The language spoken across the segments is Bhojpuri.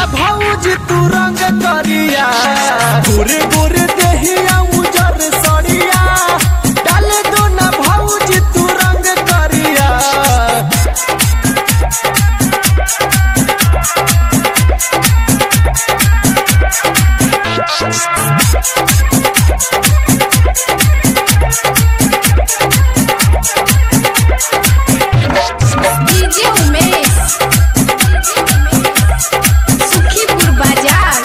ना भौज तू रंग करिया गोरे गोरे देहिया उजर सड़िया डाल दो ना भौज तू रंग करिया डीजे उमेश सुखीपुर बाजार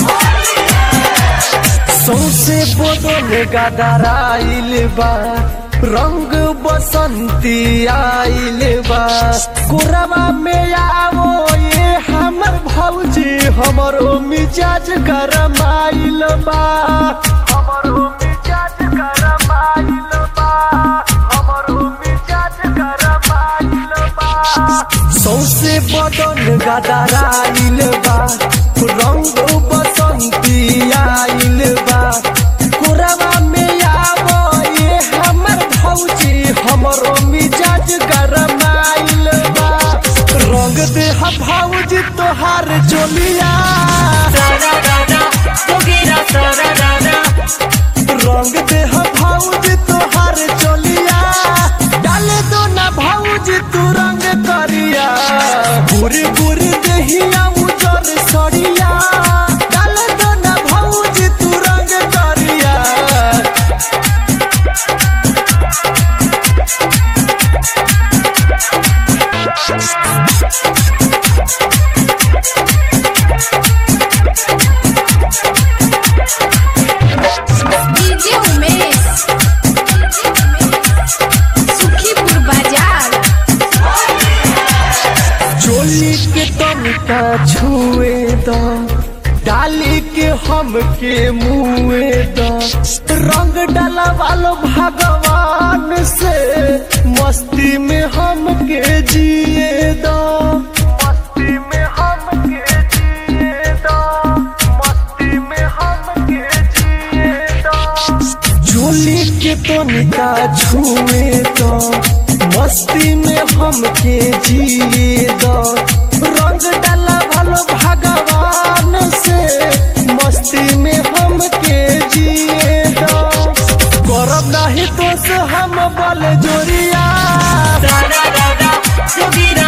सौसे बदल गदराइल बा रंग बसंती आइल बा कोरबा में आवो ये हमर भौजी हमरो मिजाज गरमाइल बा हमरो मिजाज गरमाइल बा हमरो मिजाज गरमाइल बा सौसे बदन गदराइल बा रंग बसंती आइल बा कोरबा में आवो ये हमर भौजी हमरो मिजाज गरमाइल बा रंग दे हा भौजी तोहार चोलिया रंग दे हा भौजी तोहार चोलिया डाले दो ना भौजी तू रंग करिया बुरी बुरी देहिया उजर सड़िया डाले दो ना भौजी तू रंग करिया डीजे उमेश सुखीपुर बाजार चोली के तनिका छुए द डाली के हम के मुए द रंग डाला वालो भगवान से मस्ती में हम के जिए द मस्ती में हम के जिए द मस्ती में हम के जिए द झोली के तनिका छुए तो मस्ती में हम के जिए दो रंग डाला भलो भगवान से मस्ती में हम के जिए दो करब नहीं तो से हम बल जोरिया